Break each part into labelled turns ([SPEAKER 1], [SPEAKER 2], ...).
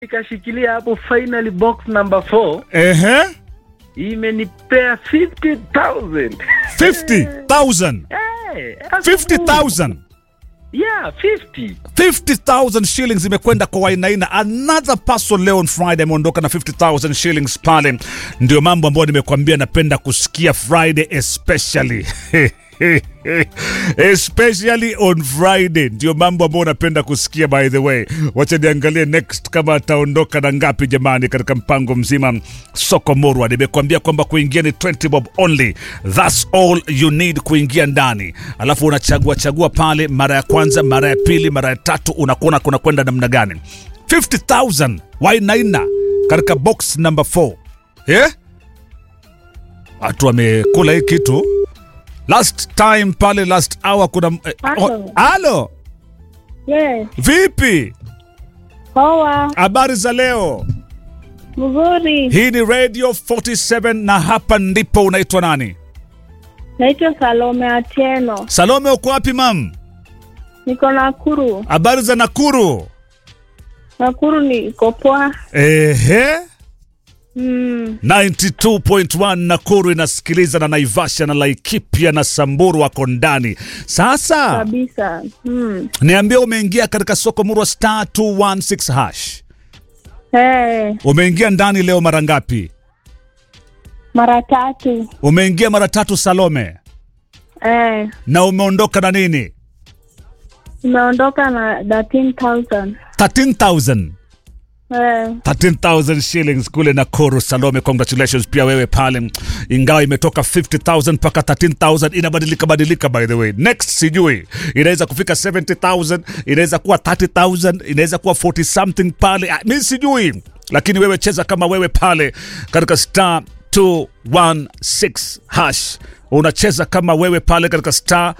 [SPEAKER 1] nikashikilia hapo finally box number 4
[SPEAKER 2] Ehe,
[SPEAKER 1] imenipea 50000
[SPEAKER 2] 50,000.
[SPEAKER 1] Eh, afu-
[SPEAKER 2] 50,000.
[SPEAKER 1] yeah 50
[SPEAKER 2] 50,000 shillings imekwenda kwa Wainaina. Another person leo on Friday ameondoka na 50,000 shillings pale. Ndio mambo ambayo nimekuambia napenda kusikia Friday especially especially on Friday, ndio mambo ambayo napenda kusikia. By the way, wacha niangalie next kama ataondoka na ngapi jamani, katika mpango mzima soko Morwa. Nimekuambia kwamba kuingia ni 20 bob only, that's all you need kuingia ndani, alafu unachagua chagua pale, mara ya kwanza, mara ya pili, mara ya tatu, unakuona kuna kwenda namna gani. 50,000 Wainaina katika box number 4 eh? Watu wamekula hii kitu last time pale last hour kuna eh,
[SPEAKER 3] Halo.
[SPEAKER 2] oh, halo
[SPEAKER 3] Yes,
[SPEAKER 2] vipi
[SPEAKER 3] poa,
[SPEAKER 2] habari za leo
[SPEAKER 3] mzuri.
[SPEAKER 2] hii ni radio 47 na hapa ndipo unaitwa nani
[SPEAKER 3] Naitwa Salome Atieno,
[SPEAKER 2] salome uko wapi mam
[SPEAKER 3] niko Nakuru.
[SPEAKER 2] habari za nakuru
[SPEAKER 3] Nakuru niko poa.
[SPEAKER 2] ehe
[SPEAKER 3] Mm,
[SPEAKER 2] 92.1 nakuru inasikiliza na naivasha na laikipia na samburu wako ndani sasa
[SPEAKER 3] kabisa. Mm.
[SPEAKER 2] niambia umeingia katika soko murwa star 216 hash
[SPEAKER 3] Hey,
[SPEAKER 2] umeingia ndani leo mara ngapi
[SPEAKER 3] mara tatu.
[SPEAKER 2] umeingia mara tatu salome
[SPEAKER 3] Eh,
[SPEAKER 2] na umeondoka na nini
[SPEAKER 3] nimeondoka na 13,000.
[SPEAKER 2] 13000
[SPEAKER 3] Eh,
[SPEAKER 2] 13000 shillings kule Nakuru. Salome, congratulations pia wewe pale, ingawa imetoka 50000 mpaka 13000 inabadilika badilika. By the way, next sijui inaweza kufika 70000 inaweza kuwa 30000 inaweza kuwa 40 something pale, Ah, mi sijui, lakini wewe cheza kama wewe pale katika star 216 hash, unacheza kama wewe pale katika star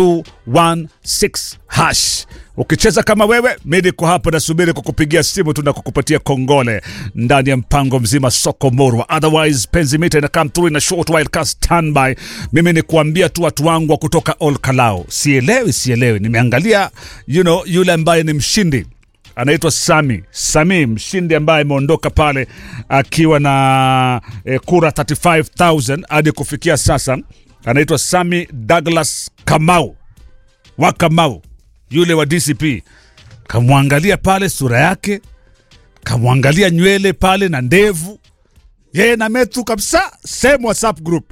[SPEAKER 2] 216 hash. Ukicheza kama wewe, mi niko hapa nasubiri kukupigia simu tu na kukupatia kongole ndani ya mpango mzima soko morwa. Otherwise penzi mita ina come through in a short while ka standby. Mimi ni kuambia tu watu wangu wa kutoka Ol Kalou, sielewi sielewi, nimeangalia you know, yule ambaye ni mshindi anaitwa Sami Sami, mshindi ambaye ameondoka pale akiwa na eh, kura 35000 hadi kufikia sasa, anaitwa Sami Douglas Kamau wa Kamau, yule wa DCP. Kamwangalia pale sura yake, kamwangalia nywele pale na ndevu, yeye na Metu kabisa, same WhatsApp group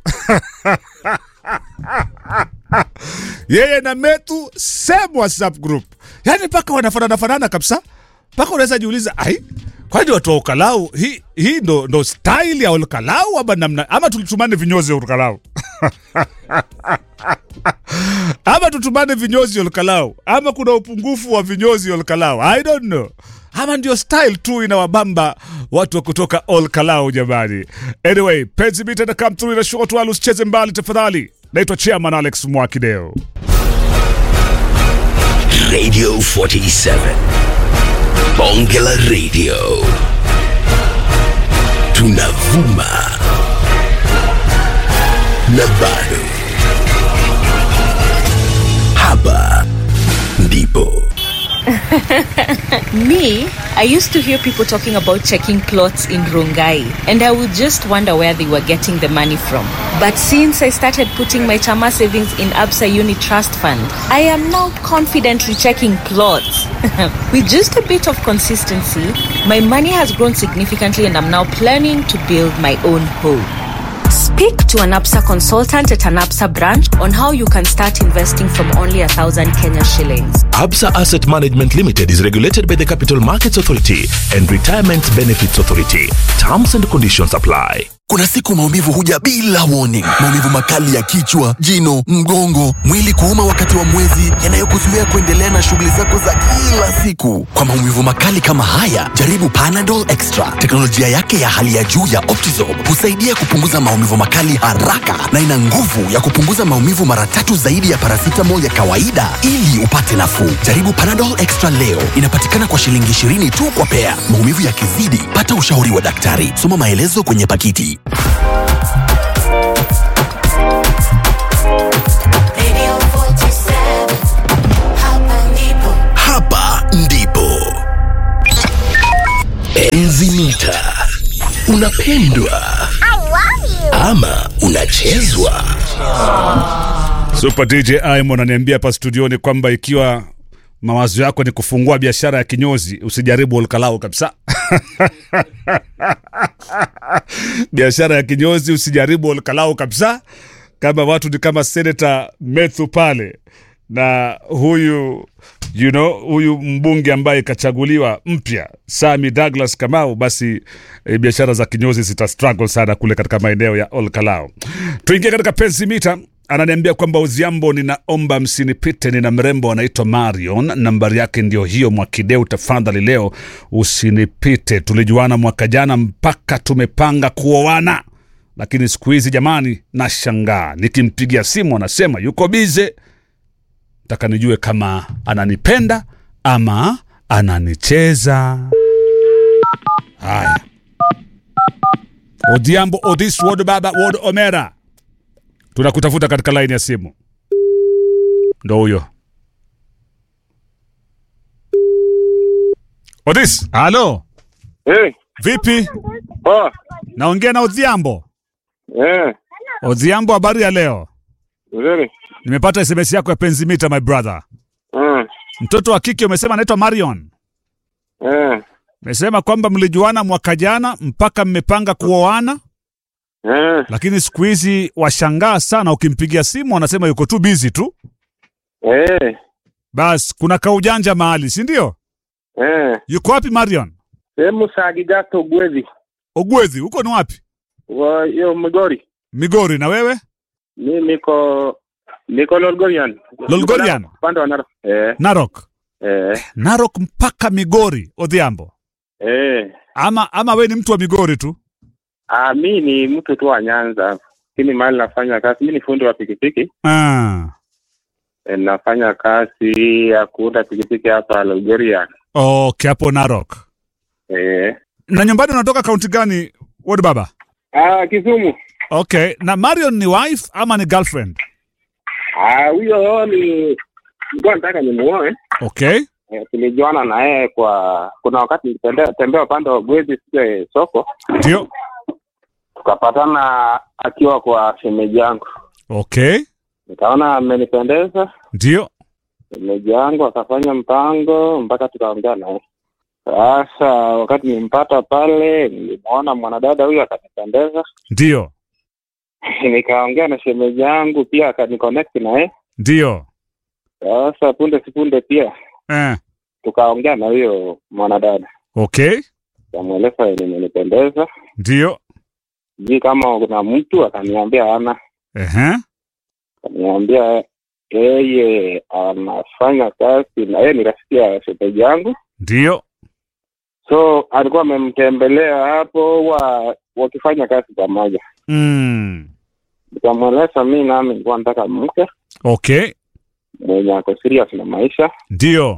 [SPEAKER 2] yeye na Metu same WhatsApp group, yani mpaka wanafanana fanana kabisa, mpaka unaweza jiuliza ai, kwani watu wa Ukalau hii hii ndo, ndo style ya Ukalau ama namna ama tulitumane vinyozi ya Ukalau ama tutumane vinyozi Olkalau, ama kuna upungufu wa vinyozi Olkalau, I don't know, ama ndio style tu inawabamba watu wa kutoka Olkalau jamani. Anyway, penzi mita na come through na short wala usicheze mbali tafadhali. Naitwa Chairman Alex Mwakideo.
[SPEAKER 4] Radio 47. Bongela Radio. Tunavuma. Na bado. Hapa ndipo.
[SPEAKER 5] Me, I used to hear people talking about checking plots in Rongai, and I would just wonder where they were getting the money from. But since I started putting my Chama savings in Absa Uni Trust Fund, I am now confidently checking plots. With just a bit of consistency, my money has grown significantly, and I'm now planning to build my own home. Speak to an APSA consultant at an APSA branch on how you can start investing from only a thousand Kenya shillings.
[SPEAKER 4] Absa Asset Management Limited is regulated by the Capital Markets Authority and Retirement Benefits Authority. Terms and conditions apply.
[SPEAKER 6] Kuna siku maumivu huja bila warning. Maumivu makali ya kichwa, jino, mgongo, mwili kuuma wakati wa mwezi, yanayokuzuia kuendelea na shughuli zako za kila siku. Kwa maumivu makali kama haya, jaribu Panadol Extra. Teknolojia yake ya hali ya juu ya Optizorb husaidia kupunguza maumivu makali haraka na ina nguvu ya kupunguza maumivu mara tatu zaidi ya paracetamol ya kawaida ili upate nafuu. Jaribu Panadol Extra leo. Inapatikana kwa shilingi 20 tu kwa pea. Maumivu yakizidi, pata ushauri wa daktari. Soma maelezo kwenye pakiti.
[SPEAKER 4] Enzi mita. Unapendwa ama unachezwa?
[SPEAKER 2] Super DJ Aimo ananiambia hapa studioni kwamba ikiwa mawazo yako ni kufungua biashara ya kinyozi usijaribu olkalao kabisa. biashara ya kinyozi usijaribu olkalao kabisa. Kama watu ni kama Senator Methu pale na huyu you know, huyu mbunge ambaye kachaguliwa mpya Sami Douglas Kamau, basi e, biashara za kinyozi zita struggle sana kule katika maeneo ya Olkalao. Tuingie katika penzi mita ananiambia kwamba Uziambo, ninaomba msinipite, nina mrembo anaitwa Marion, nambari yake ndio hiyo. Mwakideu, tafadhali leo usinipite. Tulijuana mwaka jana mpaka tumepanga kuoana, lakini siku hizi jamani, nashangaa nikimpigia simu anasema yuko bize. Nataka nijue kama ananipenda ama ananicheza. Haya, Odhiambo, Odis, Wod Baba, Wod Omera, tunakutafuta katika laini ya simu. Ndo huyo Odis. Halo,
[SPEAKER 7] Eh,
[SPEAKER 2] vipi?
[SPEAKER 7] poa.
[SPEAKER 2] Naongea na Odhiambo.
[SPEAKER 7] Eh,
[SPEAKER 2] Odhiambo, habari ya leo?
[SPEAKER 7] nzuri.
[SPEAKER 2] Nimepata SMS yako ya penzi mita, my brother.
[SPEAKER 7] Mm.
[SPEAKER 2] Mtoto wa kike umesema anaitwa Marion.
[SPEAKER 7] Eh,
[SPEAKER 2] Umesema kwamba mlijuana mwaka jana mpaka mmepanga kuoana,
[SPEAKER 7] eh,
[SPEAKER 2] lakini siku hizi washangaa sana, ukimpigia simu anasema yuko tu busy tu.
[SPEAKER 7] eh,
[SPEAKER 2] Bas, kuna kaujanja mahali, si ndio?
[SPEAKER 7] eh.
[SPEAKER 2] Yuko wapi Marion?
[SPEAKER 7] Sehemu Sagigato Gwezi.
[SPEAKER 2] Ogwezi, huko ni wapi?
[SPEAKER 7] Wa hiyo Migori.
[SPEAKER 2] Migori. Na wewe?
[SPEAKER 7] Mi niko niko Lolgorian.
[SPEAKER 2] Lolgorian?
[SPEAKER 7] Upande wa Narok. Eh,
[SPEAKER 2] Narok.
[SPEAKER 7] eh,
[SPEAKER 2] Narok mpaka Migori, Odhiambo.
[SPEAKER 7] eh.
[SPEAKER 2] Ama ama we ni mtu wa Migori tu?
[SPEAKER 7] Ah, mi ni mtu tu wa Nyanza. Lakini mahali nafanya kazi, mi ni fundi wa pikipiki.
[SPEAKER 2] Ah.
[SPEAKER 7] Eh, nafanya kazi ya kuunda pikipiki hapa Lolgorian.
[SPEAKER 2] Okay, hapo Narok.
[SPEAKER 7] Eh.
[SPEAKER 2] Na nyumbani unatoka kaunti gani, Wod Baba?
[SPEAKER 7] Ah, Kisumu.
[SPEAKER 2] Okay, na Marion ni wife ama ni girlfriend?
[SPEAKER 7] Ah, huyo ni nilikuwa nataka nimuoe.
[SPEAKER 2] Okay.
[SPEAKER 7] Eh, tulijuana na yeye kwa kuna wakati nilitembea tembea upande wa Gwezi sije soko,
[SPEAKER 2] Ndio.
[SPEAKER 7] tukapatana akiwa kwa shemeji yangu,
[SPEAKER 2] Okay.
[SPEAKER 7] nikaona amenipendeza
[SPEAKER 2] Ndio.
[SPEAKER 7] shemeji yangu, akafanya mpango mpaka tukaongea naye. Sasa wakati nilimpata pale, nilimwona mwanadada huyu akanipendeza,
[SPEAKER 2] Ndio.
[SPEAKER 7] nikaongea na shemeji yangu pia akaniconnect na yeye.
[SPEAKER 2] Ndio.
[SPEAKER 7] Sasa punde sipunde pia
[SPEAKER 2] Eh.
[SPEAKER 7] tukaongea na huyo mwanadada,
[SPEAKER 2] Okay.
[SPEAKER 7] kamweleza nimenipendeza,
[SPEAKER 2] Ndio.
[SPEAKER 7] sijui kama kuna mtu, akaniambia ana
[SPEAKER 2] Ehe.
[SPEAKER 7] Niambia yeye anafanya kazi na yeye ni rafiki ya shemeji yangu,
[SPEAKER 2] Ndio.
[SPEAKER 7] so alikuwa amemtembelea hapo wa wakifanya kazi pamoja.
[SPEAKER 2] Mm.
[SPEAKER 7] Nikamweleza mi nami nilikuwa nataka mke
[SPEAKER 2] Okay.
[SPEAKER 7] mwenye ako serious na maisha,
[SPEAKER 2] Ndio.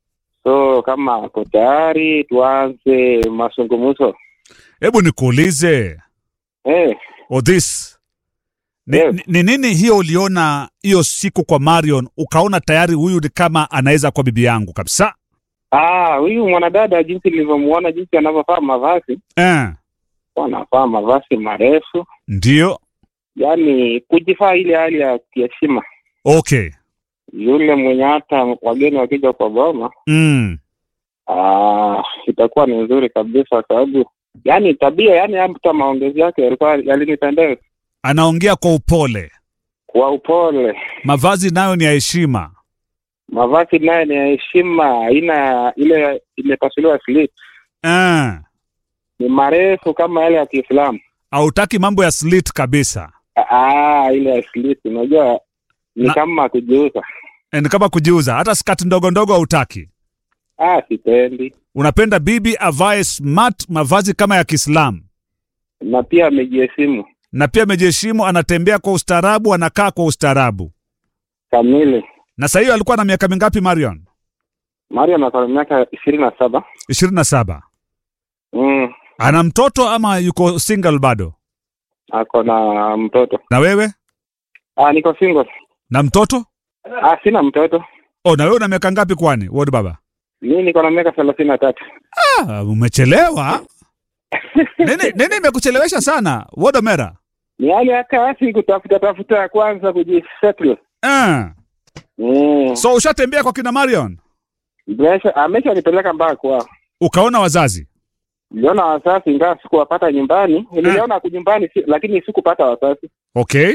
[SPEAKER 7] so kama ako tayari tuanze mazungumzo.
[SPEAKER 2] Hebu nikuulize
[SPEAKER 7] Eh,
[SPEAKER 2] Odhis, ni,
[SPEAKER 7] Yes.
[SPEAKER 2] ni, ni nini hiyo uliona hiyo siku kwa Marion ukaona tayari huyu ni kama anaweza kuwa bibi yangu kabisa?
[SPEAKER 7] ah, huyu mwanadada jinsi nilivyomuona, jinsi anavyovaa mavazi,
[SPEAKER 2] Eh.
[SPEAKER 7] anavaa mavazi marefu,
[SPEAKER 2] Ndio.
[SPEAKER 7] yaani kujivaa ile hali ya kiheshima
[SPEAKER 2] Okay.
[SPEAKER 7] yule mwenye hata wageni wakija kwa boma
[SPEAKER 2] Mm.
[SPEAKER 7] ah, itakuwa ni nzuri kabisa, kwa sababu yani tabia, yani hata maongezi yake yalikuwa yalinipendeza
[SPEAKER 2] Anaongea kwa upole,
[SPEAKER 7] kwa upole,
[SPEAKER 2] mavazi nayo ni ya heshima.
[SPEAKER 7] mavazi naye ni ya heshima, haina ile imepasuliwa slit,
[SPEAKER 2] Eh.
[SPEAKER 7] ni marefu kama yale ya Kiislamu.
[SPEAKER 2] Hautaki mambo ya slit kabisa.
[SPEAKER 7] Ah, ile ya slit, unajua ni
[SPEAKER 2] Na-
[SPEAKER 7] kama kujiuza.
[SPEAKER 2] Eh, Ni kama kujiuza, hata skati ndogo ndogo hautaki.
[SPEAKER 7] Ah, sipendi,
[SPEAKER 2] Unapenda bibi avae smart, mavazi kama ya Kiislamu,
[SPEAKER 7] na pia amejiheshimu
[SPEAKER 2] na pia amejiheshimu, anatembea kwa ustaarabu, anakaa kwa ustaarabu.
[SPEAKER 7] kamili.
[SPEAKER 2] Na sasa hiyo alikuwa na miaka mingapi Marion?
[SPEAKER 7] Mario ana miaka ishirini na saba.
[SPEAKER 2] ishirini na saba.
[SPEAKER 7] Mm,
[SPEAKER 2] Ana mtoto ama yuko single bado?
[SPEAKER 7] ako na mtoto.
[SPEAKER 2] Na wewe
[SPEAKER 7] Ah, niko single.
[SPEAKER 2] na mtoto?
[SPEAKER 7] Ah, sina mtoto.
[SPEAKER 2] Oh, na wewe una miaka ngapi kwani? Ward baba.
[SPEAKER 7] mi niko na miaka thelathini na tatu
[SPEAKER 2] Ah, umechelewa. nini nini imekuchelewesha sana? Wodomera.
[SPEAKER 7] ni hali ya kasi kutafuta tafuta kwanza kujisettle
[SPEAKER 2] Eh.
[SPEAKER 7] mm.
[SPEAKER 2] So ushatembea kwa kina Marion?
[SPEAKER 7] Blesha- ameshanipeleka mpaka kwao
[SPEAKER 2] Ukaona wazazi?
[SPEAKER 7] niliona wasasi ingawa sikuwapata nyumbani niliona mm. nyumbani si, lakini sikupata wasasi
[SPEAKER 2] Okay.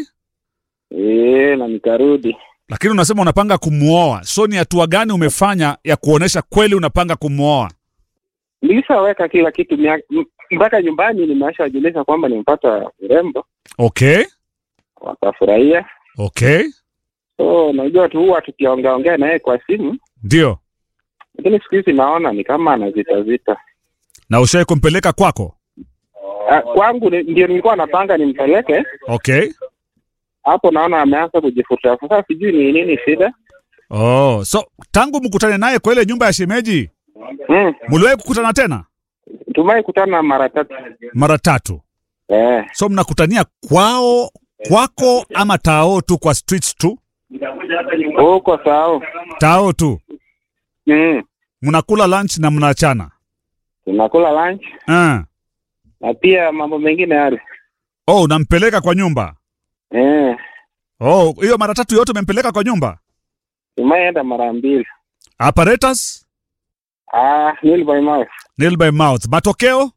[SPEAKER 7] e, na nikarudi
[SPEAKER 2] Lakini unasema unapanga kumuoa. So ni hatua gani umefanya ya kuonesha kweli unapanga kumuoa?
[SPEAKER 7] nilishaweka kila kitu mia- m- mpaka nyumbani nimeshawajulisha kwamba nimepata urembo
[SPEAKER 2] Okay.
[SPEAKER 7] wakafurahia
[SPEAKER 2] Okay.
[SPEAKER 7] so najua tu huwa tukiongeaongea naye kwa simu
[SPEAKER 2] Ndio.
[SPEAKER 7] lakini siku hizi naona ni kama anazitazita
[SPEAKER 2] Na ushai kumpeleka kwako?
[SPEAKER 7] Ah, kwangu ni- ndio nilikuwa napanga nimpeleke
[SPEAKER 2] Okay.
[SPEAKER 7] hapo naona ameanza kujifuta sasa sijui ni nini shida
[SPEAKER 2] Oh, so tangu mkutane naye kwa ile nyumba ya shemeji,
[SPEAKER 7] mm.
[SPEAKER 2] mliwahi kukutana tena
[SPEAKER 7] tumai kutana mara tatu
[SPEAKER 2] mara tatu?
[SPEAKER 7] eh.
[SPEAKER 2] So mnakutania kwao kwako ama tao tu kwa streets tu?
[SPEAKER 7] huko sao
[SPEAKER 2] Tao tu.
[SPEAKER 7] mm.
[SPEAKER 2] Mnakula lunch na mnaachana.
[SPEAKER 7] tunakula lunch
[SPEAKER 2] Ah.
[SPEAKER 7] na pia mambo mengine yale
[SPEAKER 2] Oh, unampeleka kwa nyumba.
[SPEAKER 7] eh.
[SPEAKER 2] Oh, hiyo mara tatu yote umempeleka kwa nyumba.
[SPEAKER 7] tumaienda mara mbili
[SPEAKER 2] Apparatus,
[SPEAKER 7] ah, nil by mouth
[SPEAKER 2] nail by mouth. Matokeo?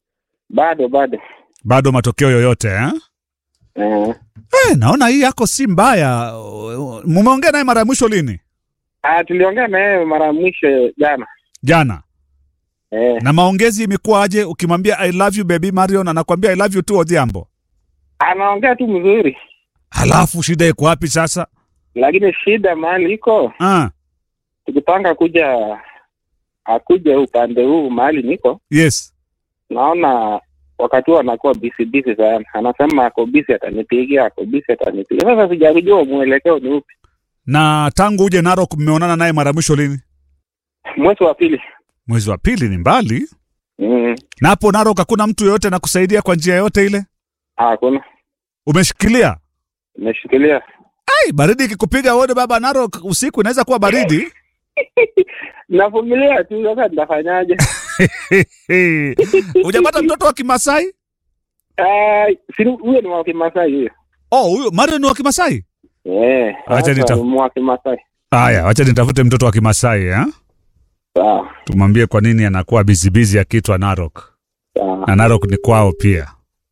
[SPEAKER 7] bado bado
[SPEAKER 2] Bado matokeo yoyote eh?
[SPEAKER 7] eh.
[SPEAKER 2] Eh, naona hii yako si mbaya. Mumeongea naye mara ya mwisho lini?
[SPEAKER 7] ah, tuliongea na yeye mara ya mwisho jana
[SPEAKER 2] Jana.
[SPEAKER 7] eh.
[SPEAKER 2] Na maongezi imekuwa aje ukimwambia I love you baby Marion anakwambia I love you tu Odhiambo.
[SPEAKER 7] anaongea tu mzuri
[SPEAKER 2] Halafu shida iko wapi sasa?
[SPEAKER 7] lakini shida mahali iko
[SPEAKER 2] Ah,
[SPEAKER 7] tukipanga kuja akuja upande huu mahali niko
[SPEAKER 2] yes.
[SPEAKER 7] naona wakati huo anakuwa bisi bisi sana anasema ako bisi atanipigia ako bisi atanipigia sasa sijakujua mwelekeo ni upi
[SPEAKER 2] Na tangu uje Narok mmeonana naye mara ya mwisho lini?
[SPEAKER 7] mwezi wa pili
[SPEAKER 2] Mwezi wa pili ni mbali.
[SPEAKER 7] mm.
[SPEAKER 2] Na hapo Narok hakuna mtu yoyote anakusaidia kwa njia yoyote ile?
[SPEAKER 7] hakuna
[SPEAKER 2] Umeshikilia?
[SPEAKER 7] nimeshikilia
[SPEAKER 2] Ai, baridi ikikupiga wewe baba Narok usiku inaweza kuwa baridi.
[SPEAKER 7] navumilia tu sasa nitafanyaje
[SPEAKER 2] Hujapata mtoto wa Kimasai?
[SPEAKER 7] Ah, si huyo ni wa kimasai huyo
[SPEAKER 2] Oh, huyo Marion ni wa Kimasai?
[SPEAKER 7] Eh,
[SPEAKER 2] Acha
[SPEAKER 7] sasa
[SPEAKER 2] nita-
[SPEAKER 7] ni wa kimasai
[SPEAKER 2] Haya, wacha nitafute mtoto wa Kimasai eh?
[SPEAKER 7] sawa
[SPEAKER 2] Tumwambie kwa nini anakuwa bizibizi akitwa Narok.
[SPEAKER 7] sawa
[SPEAKER 2] Na Narok ni kwao pia.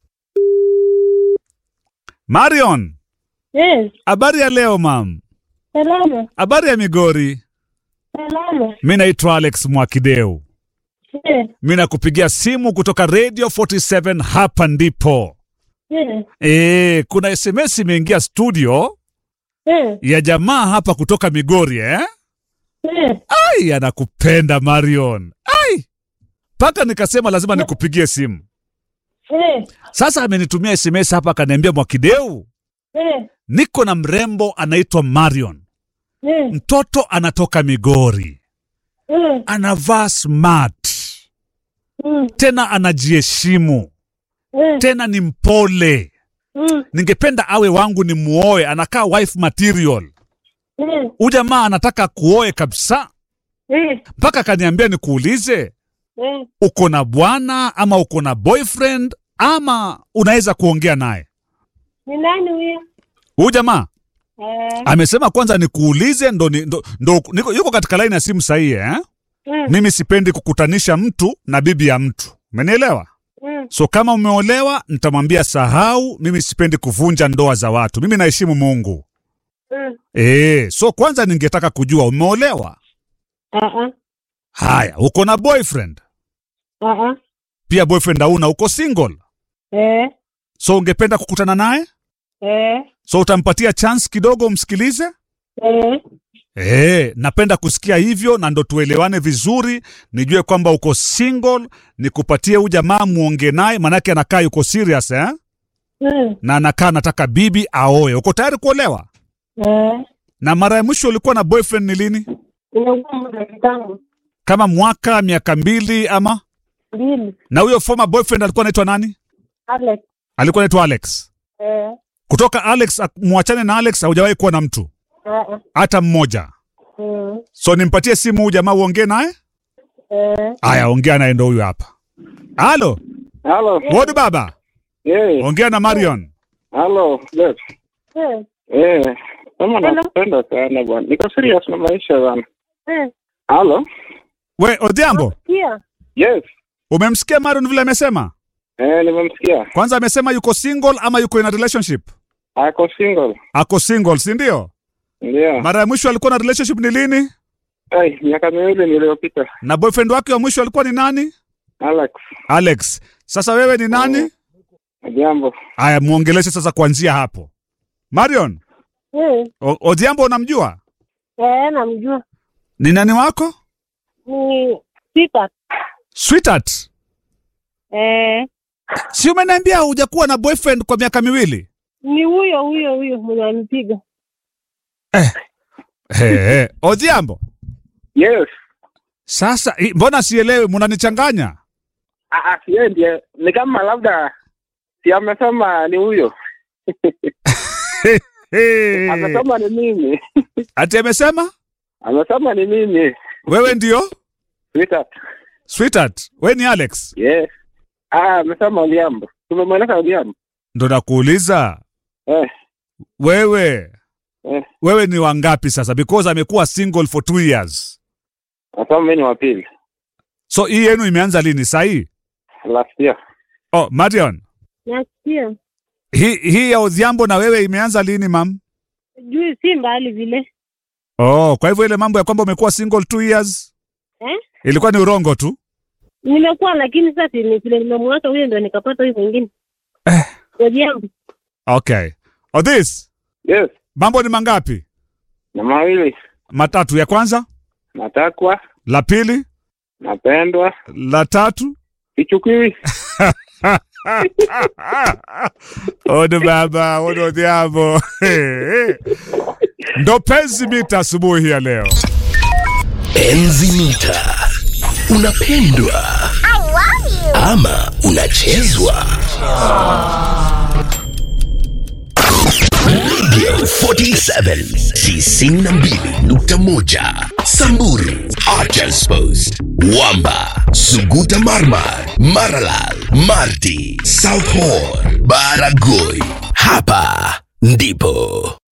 [SPEAKER 2] Marion,
[SPEAKER 3] Yes,
[SPEAKER 2] habari ya leo mam?
[SPEAKER 3] salama,
[SPEAKER 2] Habari ya Migori?
[SPEAKER 3] salama.
[SPEAKER 2] Mi naitwa Alex Mwakideu.
[SPEAKER 3] Yes,
[SPEAKER 2] Mi nakupigia simu kutoka Radio 47 hapa ndipo.
[SPEAKER 3] yes,
[SPEAKER 2] E, kuna SMS imeingia studio
[SPEAKER 3] yes,
[SPEAKER 2] ya jamaa hapa kutoka Migori eh?
[SPEAKER 3] yes.
[SPEAKER 2] Ai, anakupenda Marion. Ai, mpaka nikasema lazima nikupigie simu.
[SPEAKER 3] Yes,
[SPEAKER 2] Sasa amenitumia SMS hapa akaniambia, Mwakideu,
[SPEAKER 3] yes,
[SPEAKER 2] niko na mrembo anaitwa Marion,
[SPEAKER 3] yes,
[SPEAKER 2] mtoto anatoka Migori,
[SPEAKER 3] yes,
[SPEAKER 2] anavaa smart,
[SPEAKER 3] mm,
[SPEAKER 2] tena anajiheshimu,
[SPEAKER 3] yes,
[SPEAKER 2] tena ni mpole.
[SPEAKER 3] mm,
[SPEAKER 2] Ningependa awe wangu ni muoe, anakaa wife material.
[SPEAKER 3] yes,
[SPEAKER 2] Huyu jamaa anataka kuoe kabisa,
[SPEAKER 3] yes,
[SPEAKER 2] mpaka akaniambia nikuulize,
[SPEAKER 3] yes.
[SPEAKER 2] uko na bwana ama uko na boyfriend ama unaweza kuongea naye?
[SPEAKER 3] Ni nani huyo?
[SPEAKER 2] Huyu jamaa
[SPEAKER 3] Eh,
[SPEAKER 2] amesema kwanza nikuulize, ndo, ni- ndo, ndo niko, yuko katika laini ya simu sahihi eh?
[SPEAKER 3] mm,
[SPEAKER 2] Mimi sipendi kukutanisha mtu na bibi ya mtu, umenielewa?
[SPEAKER 3] mm,
[SPEAKER 2] So kama umeolewa, nitamwambia sahau. Mimi sipendi kuvunja ndoa za watu, mimi naheshimu Mungu.
[SPEAKER 3] mm.
[SPEAKER 2] E, so kwanza ningetaka kujua umeolewa?
[SPEAKER 3] Uh-uh,
[SPEAKER 2] Haya, uko na boyfriend?
[SPEAKER 3] uh-uh.
[SPEAKER 2] Pia boyfriend hauna, uko single?
[SPEAKER 3] Eh,
[SPEAKER 2] So ungependa kukutana naye?
[SPEAKER 3] eh,
[SPEAKER 2] So utampatia chance kidogo umsikilize?
[SPEAKER 3] eh,
[SPEAKER 2] Eh, napenda kusikia hivyo na ndo tuelewane vizuri, nijue kwamba uko single, nikupatie huyu jamaa muonge naye, manake anakaa yuko serious eh?
[SPEAKER 3] mm,
[SPEAKER 2] Na anakaa nataka bibi aoe. Uko tayari kuolewa?
[SPEAKER 3] eh.
[SPEAKER 2] Na mara ya mwisho ulikuwa na boyfriend ni lini?
[SPEAKER 3] Imekuwa muda kitambo.
[SPEAKER 2] Kama mwaka, miaka mbili ama?
[SPEAKER 3] Mbili.
[SPEAKER 2] Na huyo former boyfriend alikuwa anaitwa nani?
[SPEAKER 3] Alex.
[SPEAKER 2] Alikuwa anaitwa Alex.
[SPEAKER 3] Eh,
[SPEAKER 2] Kutoka Alex, ak- mwachane na Alex, haujawahi kuwa na mtu
[SPEAKER 3] uh-uh,
[SPEAKER 2] hata mmoja.
[SPEAKER 3] mm.
[SPEAKER 2] So nimpatie simu huyu jamaa uongee naye?
[SPEAKER 3] Eh,
[SPEAKER 2] Aya, ongea naye ndo huyu hapa. Halo,
[SPEAKER 7] Halo.
[SPEAKER 2] Wodi baba.
[SPEAKER 7] Eh,
[SPEAKER 2] Ongea na Marion.
[SPEAKER 7] halo. Yes.
[SPEAKER 3] eh,
[SPEAKER 7] Eh, kama
[SPEAKER 3] Hello.
[SPEAKER 7] nakupenda sana bwana. Niko serious na maisha bwana.
[SPEAKER 3] eh.
[SPEAKER 7] Halo.
[SPEAKER 2] We, Odhiambo,
[SPEAKER 3] Sikia.
[SPEAKER 7] Yes.
[SPEAKER 2] umemsikia Marion vile amesema?
[SPEAKER 7] Eh, nimemsikia.
[SPEAKER 2] Kwanza amesema yuko single ama yuko in a relationship?
[SPEAKER 7] Ako single.
[SPEAKER 2] Ako single, si ndio?
[SPEAKER 7] Ndio.
[SPEAKER 2] Mara ya mwisho alikuwa na relationship ni lini?
[SPEAKER 7] Ai, miaka miwili niliyopita.
[SPEAKER 2] Na boyfriend wake wa mwisho alikuwa ni nani?
[SPEAKER 7] Alex.
[SPEAKER 2] Alex. Sasa wewe ni nani?
[SPEAKER 7] Jambo.
[SPEAKER 2] Aya, muongeleshe sasa kuanzia hapo. Marion,
[SPEAKER 3] Eh,
[SPEAKER 2] O- Odhiambo unamjua?
[SPEAKER 3] eh, namjua.
[SPEAKER 2] Ni nani wako?
[SPEAKER 3] Ni Peter.
[SPEAKER 2] Sweetheart.
[SPEAKER 3] Eh,
[SPEAKER 2] Si umeniambia hujakuwa na boyfriend kwa miaka miwili?
[SPEAKER 3] ni huyo huyo huyo mwenye anipiga.
[SPEAKER 2] Hey, hey. Odhiambo.
[SPEAKER 7] Yes.
[SPEAKER 2] Sasa i- mbona sielewi, mnanichanganya?
[SPEAKER 7] Ah, ah, yeye ndiye ni kama labda si amesema ni huyo.
[SPEAKER 2] Hey.
[SPEAKER 7] Amesema ni mimi.
[SPEAKER 2] Ati amesema
[SPEAKER 7] Amesema ni mimi.
[SPEAKER 2] wewe ndio
[SPEAKER 7] Sweetheart.
[SPEAKER 2] sweetheart, we ni Alex.
[SPEAKER 7] Yes. Ah, amesema Odhiambo. Tumemweleza Odhiambo.
[SPEAKER 2] Ndo nakuuliza
[SPEAKER 7] Eh.
[SPEAKER 2] wewe
[SPEAKER 7] Eh.
[SPEAKER 2] wewe ni wangapi sasa, because amekuwa single for two years.
[SPEAKER 7] Nasema mimi ni wa pili.
[SPEAKER 2] So hii yenu imeanza lini? Sahii
[SPEAKER 7] Last year.
[SPEAKER 2] oh, Marion,
[SPEAKER 3] Nasikia.
[SPEAKER 2] hii hii ya Odhiambo na wewe imeanza lini mam?
[SPEAKER 3] Juu si mbali vile.
[SPEAKER 2] Oh, kwa hivyo ile mambo ya kwamba umekuwa single two years
[SPEAKER 3] Eh?
[SPEAKER 2] ilikuwa ni urongo tu.
[SPEAKER 3] Nimekuwa lakini sasa ni vile nimemwacha huyo ndio nikapata huyo mwingine.
[SPEAKER 2] Eh.
[SPEAKER 3] Kwa jambo.
[SPEAKER 2] Okay. Odhis,
[SPEAKER 7] Yes.
[SPEAKER 2] mambo ni mangapi?
[SPEAKER 7] Na mawili.
[SPEAKER 2] Matatu. Ya kwanza,
[SPEAKER 7] Natakwa,
[SPEAKER 2] la pili,
[SPEAKER 7] napendwa,
[SPEAKER 2] la tatu.
[SPEAKER 7] sichukiwi.
[SPEAKER 2] Odo baba, odo Odhiambo. Ndo penzi mita asubuhi ya leo.
[SPEAKER 6] Enzi mita. Unapendwa ama unachezwa? Radio 47 92.1 Samburu Archers Post Wamba Suguta Marmar Maralal Marti South Horr Baragoi Hapa ndipo